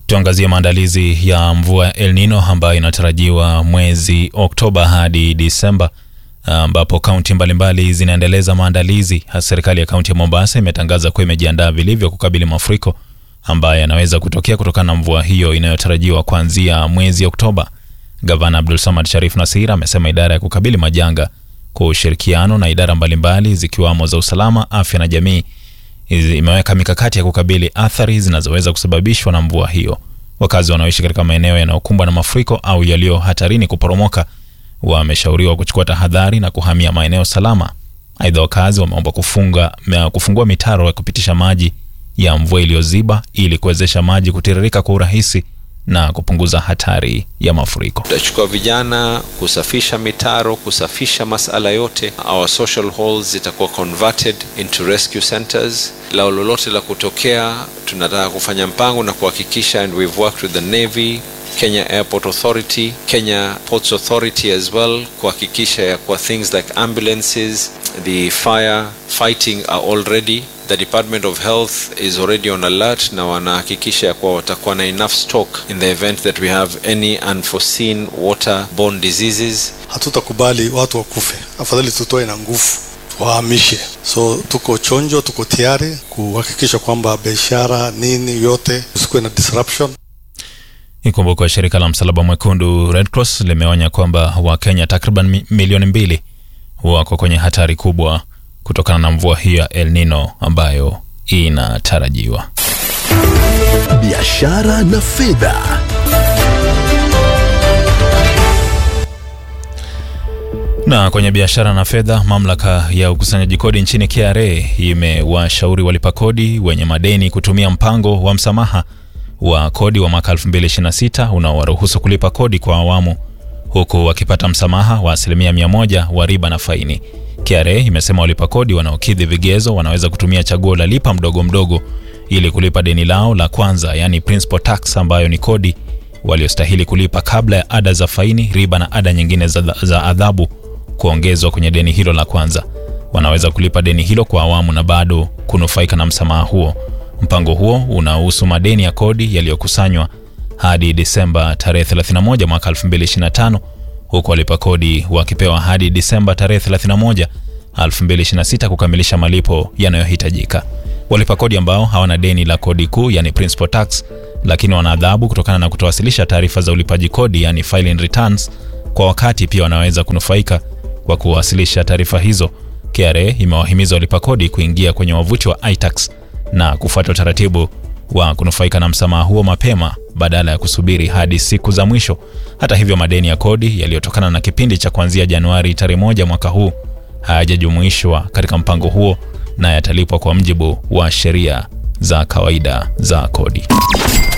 Tuangazie maandalizi ya mvua ya El Nino ambayo inatarajiwa mwezi Oktoba hadi Disemba, ambapo kaunti mbalimbali zinaendeleza maandalizi. Serikali ya kaunti ya Mombasa imetangaza kuwa imejiandaa vilivyo kukabili mafuriko ambayo yanaweza kutokea kutokana na mvua hiyo inayotarajiwa kuanzia mwezi Oktoba. Gavana Abdul Samad Sharif Nasir amesema idara ya kukabili majanga kwa ushirikiano na idara mbalimbali zikiwamo za usalama, afya na jamii imeweka mikakati ya kukabili athari zinazoweza kusababishwa na mvua hiyo. Wakazi wanaoishi katika maeneo yanayokumbwa na mafuriko au yaliyo hatarini kuporomoka wameshauriwa kuchukua tahadhari na kuhamia maeneo salama. Aidha, wakazi wameomba kufunga kufungua mitaro ya kupitisha maji ya mvua iliyoziba ili kuwezesha maji kutiririka kwa urahisi na kupunguza hatari ya mafuriko. Tutachukua vijana kusafisha mitaro, kusafisha masala yote. Our social halls zitakuwa converted into rescue centers. Lao lolote la kutokea, tunataka kufanya mpango na kuhakikisha, and we've worked with the Navy, Kenya Airport Authority, Kenya Ports Authority as well, kuhakikisha ya kwa things like ambulances, the fire fighting are all ready. The Department of Health is already on alert na wanahakikisha ya kuwa watakuwa na enough stock in the event that we have any unforeseen waterborne diseases. Hatutakubali watu wakufe, afadhali tutoe na nguvu wahamishe. So tuko chonjo, tuko tayari kuhakikisha kwamba biashara nini yote usikuwe na disruption. Ikumbukwe shirika la Msalaba Mwekundu Red Cross limeonya kwamba Wakenya takriban milioni mbili wako kwenye hatari kubwa kutokana na mvua hiyo ya El Nino ambayo inatarajiwa. Biashara na fedha. Na kwenye biashara na fedha, mamlaka ya ukusanyaji kodi nchini KRA imewashauri walipa kodi wenye madeni kutumia mpango wa msamaha wa kodi wa mwaka 2026 unaowaruhusu kulipa kodi kwa awamu huku wakipata msamaha wa asilimia mia moja wa riba na faini. KRA imesema walipa kodi wanaokidhi vigezo wanaweza kutumia chaguo la lipa mdogo mdogo ili kulipa deni lao la kwanza, yani principal tax, ambayo ni kodi waliostahili kulipa kabla ya ada za faini, riba na ada nyingine za, za adhabu kuongezwa kwenye deni hilo la kwanza. Wanaweza kulipa deni hilo kwa awamu na bado kunufaika na msamaha huo. Mpango huo unahusu madeni ya kodi yaliyokusanywa hadi Disemba tarehe 31 mwaka 2025 huku walipa kodi wakipewa hadi Disemba tarehe 31 2026 kukamilisha malipo yanayohitajika. Walipa kodi ambao hawana deni la kodi kuu yani principal tax, lakini wana adhabu kutokana na kutowasilisha taarifa za ulipaji kodi yani filing returns kwa wakati, pia wanaweza kunufaika kwa kuwasilisha taarifa hizo. KRA imewahimiza walipa kodi kuingia kwenye wavuti wa iTax na kufuata utaratibu wa kunufaika na msamaha huo mapema badala ya kusubiri hadi siku za mwisho. Hata hivyo, madeni ya kodi yaliyotokana na kipindi cha kuanzia Januari tarehe moja mwaka huu hayajajumuishwa katika mpango huo na yatalipwa kwa mjibu wa sheria za kawaida za kodi.